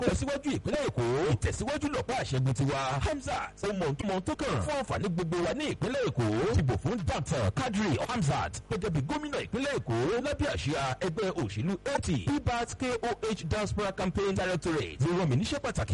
kó lọ síwájú ìpínlẹ̀ èkó ìtẹ̀síwájú lọ́pọ̀ àṣẹgun tiwa hamzat ohun mọ̀ntúnmọ̀ tó kàn fún àǹfààní gbogbo wa ní ìpínlẹ̀ èkó dìbò fún dr kadri hamzat gẹ́gẹ́ bí gómìnà ìpínlẹ̀ èkó lábẹ́ àṣìá ẹgbẹ́ òṣèlú eighty pbat koh diaspora campaign directorate ló rán mi níṣẹ́ pàtàkì.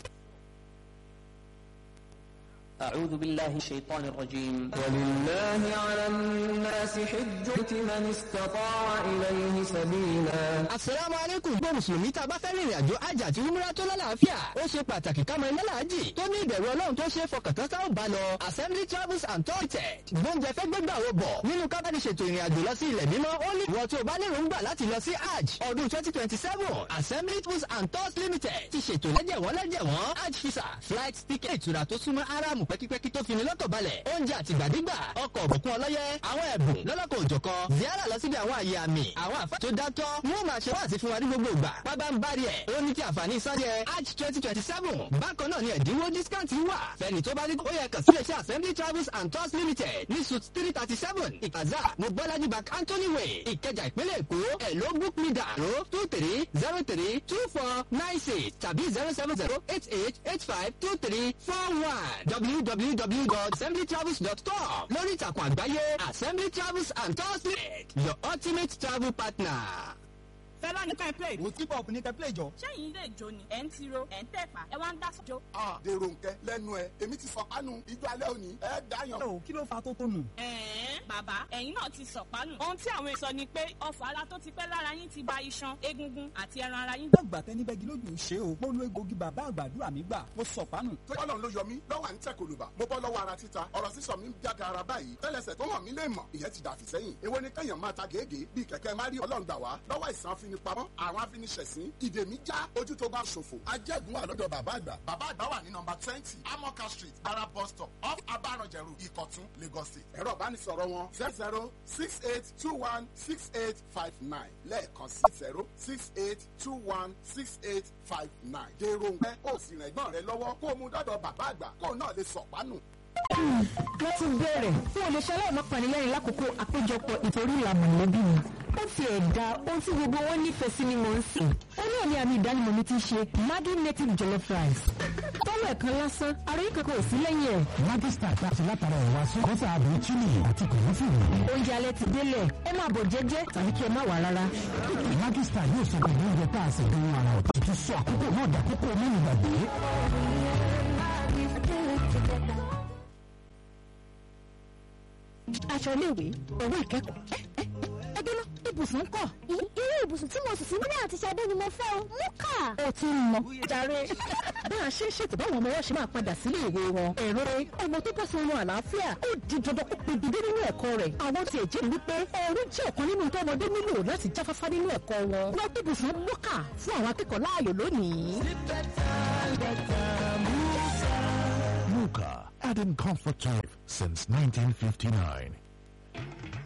أعوذ بالله من الشيطان الرجيم ولله على الناس حج من استطاع إليه سبيلا asalaamu aleykum gbọ́ mùsùlùmí tá a bá fẹ́ rìnrìn àjò hajj àti umrah tó lálàáfíà ó ṣe pàtàkì ká mọ ilé làájì tó ní ìbẹ̀rù ọlọ́run tó ṣe é fọkàn tán táwọn bá lọ assembly travels and tour limited gbóúnjẹ fẹ́ gbégbà wo bọ̀ nínú kábàdì ṣètò ìrìn àjò lọ sí ilẹ̀ mímọ́ ó ní ìwọ tó o bá lérò ń gbà láti lọ sí hajj ọdún twenty twenty seven assembly travels and tours limited ti ṣètò lẹ́jẹ̀wọ́n lẹ́jẹ̀wọ́n hajj visa flight ticket ìtura tó súnmọ́ aráàmù pẹ́kípẹ́kí tó fini lọ́kàn balẹ̀ oúnjẹ àtìgbàdégbà ọkọ̀ òbùkún ọlọ́yẹ àwọn ẹ̀bùn lọ́lọ́kọ̀ òjọ̀kan ziara lọ síbi àwọn àyè àmì àwọn àfa tó dátọ́ wọ́n máa ṣe wáàsí fún wa ní gbogbo ìgbà pábá ń bari ẹ̀ ó ní kí àǹfààní sáré hajj twenty twenty seven bákan náà ni ẹ̀dínwó discount wà fẹ́ni tó bá ní ó yẹ kàn sí iléeṣẹ́ assembly travels and tours limited ní suit three thirty seven ìkàzá mobolaji bank anthony way ìkẹjà ìpínlẹ̀ èkó ẹ̀ ló book me down ro two three zero three two four nine six tàbí zero seven zero eight eight eight five two three four one www.assemblytravels.com lórí ìtàkùn àgbáyé assembly travels and tours limited your ultimate travel partner. fẹ́lá ní ká ẹ play. mo tí pop ní kẹ́ play jọ. sẹ́yìn ilé ìjó ni ẹ̀ ń tiro ẹ̀ ń tẹ̀pá ẹ wá ń dá sọ́jọ́. a dèrò nkẹ lẹnu ẹ èmi ti sọpánu ijó alẹ́ òní ẹ dáyàn. ó kí ló fa tó tó nù. ẹ̀ẹ́n bàbá ẹ̀yin náà ti sọ̀pánù. ohun tí àwọn èso ni pé ọ̀fọ̀ ara tó ti pẹ́ lára yín ti ba iṣan egungun àti ẹran ara yín. dàgbà tẹni bẹ́gi lójú ṣe o mo lo egbògi bàbá àgbàdúrà mi gbà mo sọ pánù. tọ́lọ́run ló yọ mí lọ́wọ́ à ń tẹ̀ kòlùbà mo bọ́ lọ́wọ́ ara títa ọ̀rọ̀ sísọ mi ń jága ara báyìí tẹ́lẹsẹ̀ tó hàn mí lè mọ̀ ìyẹn ti dàfí sẹ́yìn èwo ni kẹ́yàn máa ta gègé bíi kẹ̀kẹ́ má rí ọlọ́run gbà wá lọ́wọ́ ìsàn afinipamọ́ àwọn afiniṣẹ̀sín ìdè mi já ojú tó bá ṣòfò ajẹ́gun wà lọ́dọ̀ bàbá àgbà bàbá àgbà wà ní nọmba twenty amoka street ara bus stop off abaranjẹru ìkọ̀tún lagos state ẹ̀rọ ìbánisọ̀rọ̀ wọn zero zero six eight two one six eight five nine lẹ́ẹ̀kan sí zero six eight two one six eight five nine dèrò ń pẹ́ ó sì rẹ̀ gbọ́n rẹ lọ́wọ́ kó o mú dọ́dọ̀ bàbá àgbà kó o náà lè sọ̀pánù wọ́n ti bẹ̀rẹ̀ fún olùṣẹ́ aláìmọ́pàá lẹ́yìn lákòókò àpéjọpọ̀ ìtorí ìlànà mọ̀lẹ́bí mi. ó ti ẹ̀dá ohun tí gbogbo wọn nífẹ̀ẹ́ sí ni mò ń sìn. ó ní àmì àmì ìdánimọ̀ mi ti ṣe Maggi native jollof rice. tọ́lọ̀ ẹ̀kan lásán àròyé kankan ò sí lẹ́yìn ẹ̀. Maggi star tá a ṣe látara ẹ̀wà sún kọ́sà àbúrò chili àti kòlófìrì. oúnjẹ alẹ́ ti délẹ̀ ẹ máa bọ̀ jẹ́jẹ́ tàbí kí ẹ má wà rárá. Maggi star yóò sọ pẹ̀lú oúnjẹ tá a ṣe gan ara ọ̀tún tó sọ àkókò náà dàkókò mẹ́rin gbàgbé. aṣọ iléèwé owó ìkẹ́kọ̀ọ́ ẹgbẹ́ náà ibùsùn ń kọ̀. irú ibùsùn tí mo sì sí nílé àti Ṣadé ni mo fẹ́ o mú kà. ó ti ń mọ jàre bá a ṣe ń ṣètò báwọn ọmọ wọn ṣe máa padà sílé ìwé wọn. ẹ̀rọ ọmọ tó bọ́ sí ọmọ àlàáfíà ó di dandan kó pegedé nínú ẹ̀kọ́ rẹ̀. àwọn ti ẹ̀jẹ̀ ń wípé ẹ̀rọ jẹ́ ọ̀kan nínú tó ọmọdé nílò láti jáfáfá nínú ẹ̀kọ́ wọn. wọ́n tó ibùsùn mọ́kà fún àwọn akẹ́kọ̀ọ́ láàyò lónìí. Muka, adding comfort to life since 1959.